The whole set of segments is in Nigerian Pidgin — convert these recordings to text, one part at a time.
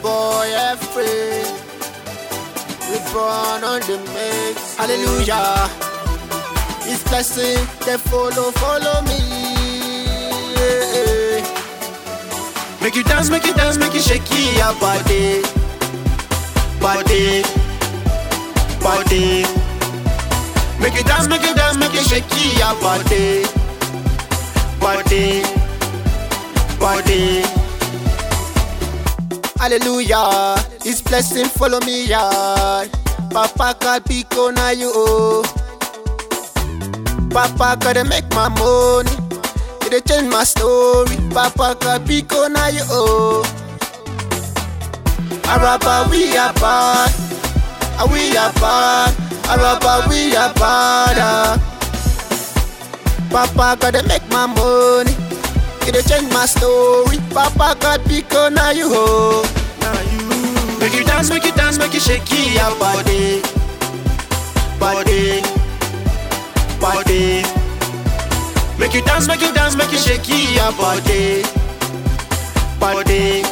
boy F-Free. We born on the mix. Hallelujah. His blessing, they follow, follow me. Yeah. Make you dance, make you dance, make you shake your body. Body. Body. Make you dance, make you dance, make you shake your body. Body. Body. Hallelujah. His blessing follow me, yard. Papa God pico na you oh. Papa gotta make my money. It dey change my story. Papa God pico na you oh. Araba we are bad. Ah, We are bad. Araba we are bad. ah. Papa gotta make my money. It dey change my story. Papa God pico na you oh. Now you. Make you dance, make you dance, make you shake your body, body, body. Make you dance, make you dance, make you shake your body, body,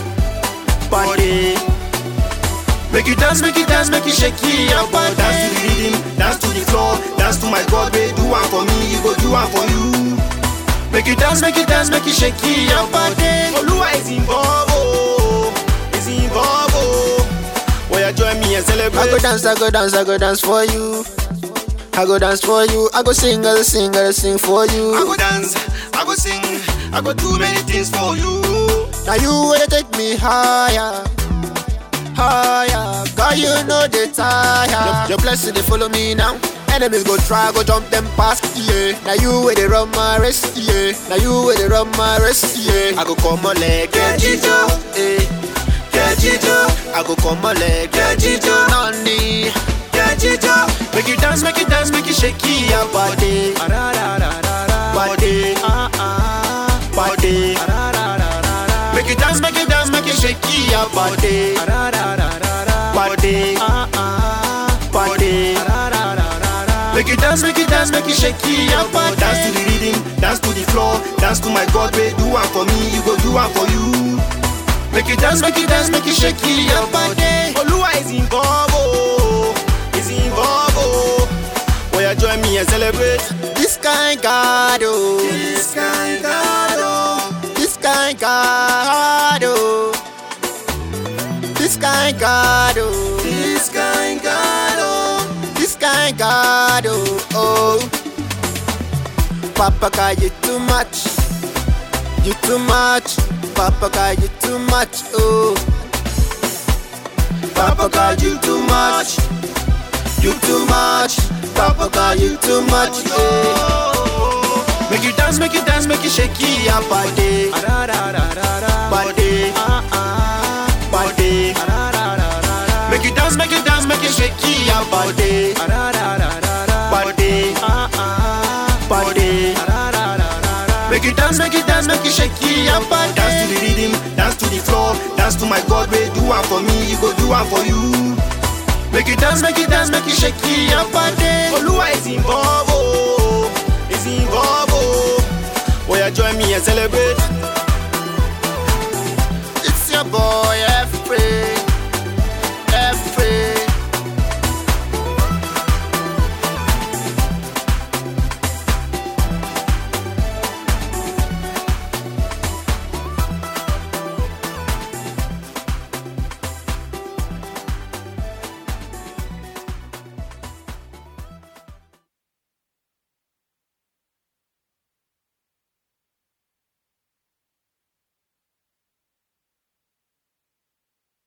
body. Make you dance, make you dance, make you shake your body. Dance to the rhythm, dance to the floor, dance to my God, babe. Do one for me, you go do one for you. Make you dance, make you dance, make you shake your body. Oluwa is involved, oh, is involved, oh. Will you join me and I go celebrate? dance, I go dance, I go dance for you. I go dance for you. I go sing, I go sing, I go sing for you. I go dance, I go sing, I go do many things for you. Now you will take me higher, higher. God, you know the tire. Your, your blessing they follow me now. Enemies go try, go jump them past, yeah. Now you will they run my race, yeah. Now you will they run my race, yeah. I go come on leg, get jijo, eh. Get jijo. I go come on leg, get jijo, nani. Get jijo. Make you dance, make you dance, make you shake your body, body, body. Make you dance, make you dance, make you shake your body, body, body. Make you dance, make you dance, make you shake your body. Dance to the rhythm, dance to the floor, dance to my God, babe. Do one for me, you go do one for you. Make you dance, make you dance, make you shake your body. Oluwa is involved, oh, is involved, oh. Will you join me and celebrate? This kind God, oh, This kind God, oh. this kind God, oh, this kind God, oh, This kind God, oh. this kind God, oh, oh. Papa, God, you too much, you too much. Papa, God, you too much, oh. Papa, God, you too much, you too much. Papa, God, you too much, yeah. Make you dance, make you dance, make you shake your body, body, body. Make you dance, make you dance, make you shake your body, body, body. Make you dance, make you dance, make you shake your body. Dance to the rhythm, dance to the floor, dance to my God, babe. Do one for me, you go do one for you. Make you dance, make you dance, make you shake your body. Oluwa is involved, oh, is involved, oh. Will you join me and celebrate?